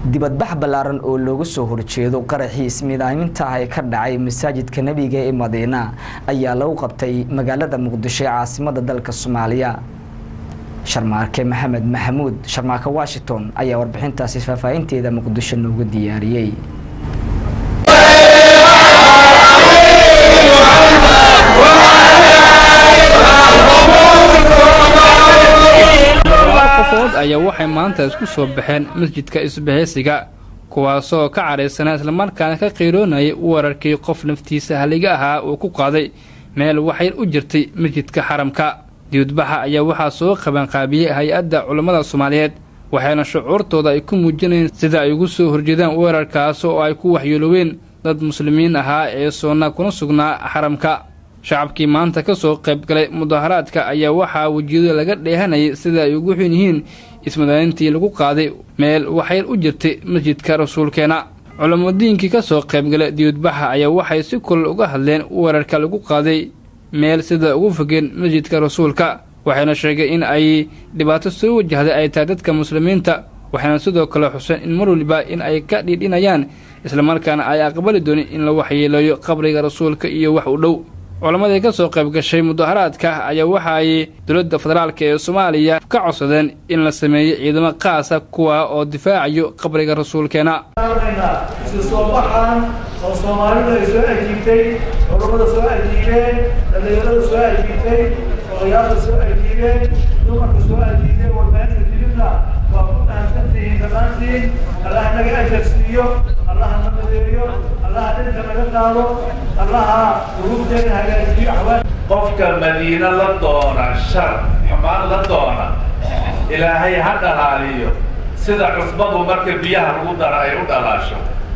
dibadbax ballaaran oo looga soo horjeedo qaraxii ismiidaaminta ah ee ka dhacay masaajidka nebiga ee madiina ayaa lagu qabtay magaalada muqdisho ee caasimada dalka soomaaliya sharmaarke maxamed maxamuud sharmaarke washington ayaa warbixintaasi faahfaahinteeda muqdisho noogu diyaariyey qofood ayaa waxay maanta isku soo baxeen masjidka isbahaysiga kuwaasoo ka cadhaysanaa islamarkaana ka qiiroonayay weerarkii qof naftiisa haliga ahaa uu ku qaaday meel waxyar u jirtay masjidka xaramka diyudbaxa ayaa waxaa soo qabanqaabiyey hay-adda culammada soomaaliyeed waxayna shucuurtooda ay ku muujinayeen sida ay ugu soo horjeedaan weerarkaas oo ay ku waxyeelooween dad muslimiin ahaa ee soonna kuna sugnaa xaramka shacabkii maanta ka soo qayb galay mudaharaadka ayaa waxaa wejiyada laga dheehanayay sida ay ugu xun yihiin ismadaanintii lagu qaaday meel waxyar u jirtay masjidka rasuulkeena culammadiinkii ka soo qaybgalay diyudbaxa ayaa waxay si kulal uga hadleen weerarka lagu qaaday meel sida ugu fogeen masjidka rasuulka waxayna sheegeen in ay dhibaato soo wajahday ay tahay dadka muslimiinta waxayna sidoo kale xuseen in mar waliba in ay ka dhiidhinayaan islamarkaana ay aqbali doonin in la waxyeeleeyo qabriga rasuulka iyo wax u dhow culammadii ka soo qayb gashay mudaharaadka ayaa waxa ay dowladda federaalk ee soomaaliya ka codsadeen in la sameeyo ciidamo qaasa kuwa oo difaacayo qabriga rasuulkeena isu soo baxan oo soomaalidu ay soo ajiibtay culammada soo ajiibeen dhallinyarada soo ajiibtay odayaasha soo ajiibeen dumarka soo ajiibeen warbaahinta dibidna waa ku dhahansantihiin dhammaantiin allaha naga ajar siiyo allaha na madeeyo allaha dhinka naga qaado allaha urubteena hagaajiyo axwaan qofka madiine la doona shar xumaan la doona ilaahay ha dhalaaliyo sida cusbadu marka biyaha lagu dara ay u dhalaasho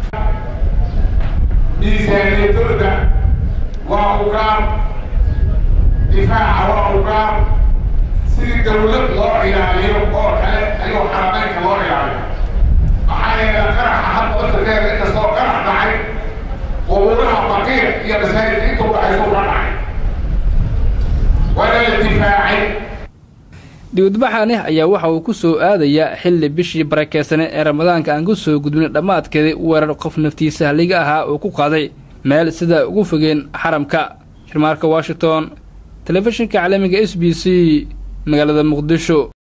miisaaniyadooda waa ugaar difaaca waa ugaar sidii dawlad loo ilaaliyo oo kale ayuu xarameynka loo ilaaliyo maxaa yeele qaraxa hadda wasadeeda inkastoo qarax dhacay qubuuraha baqiir iyo masaajidka intuu dhaxaysuu ka dhacay waana la difaacay dibadbaxani ayaa waxa uu ku soo aadayaa xilli bishii barakeysaneed ee ramadaanka aan ku soo gudbin dhammaadkeedii weerar qof naftiisa haliga ahaa uu ku qaaday meel sida ugu fogeen xaramka shirmaarka washington telefishinka caalamiga s b c magaalada muqdisho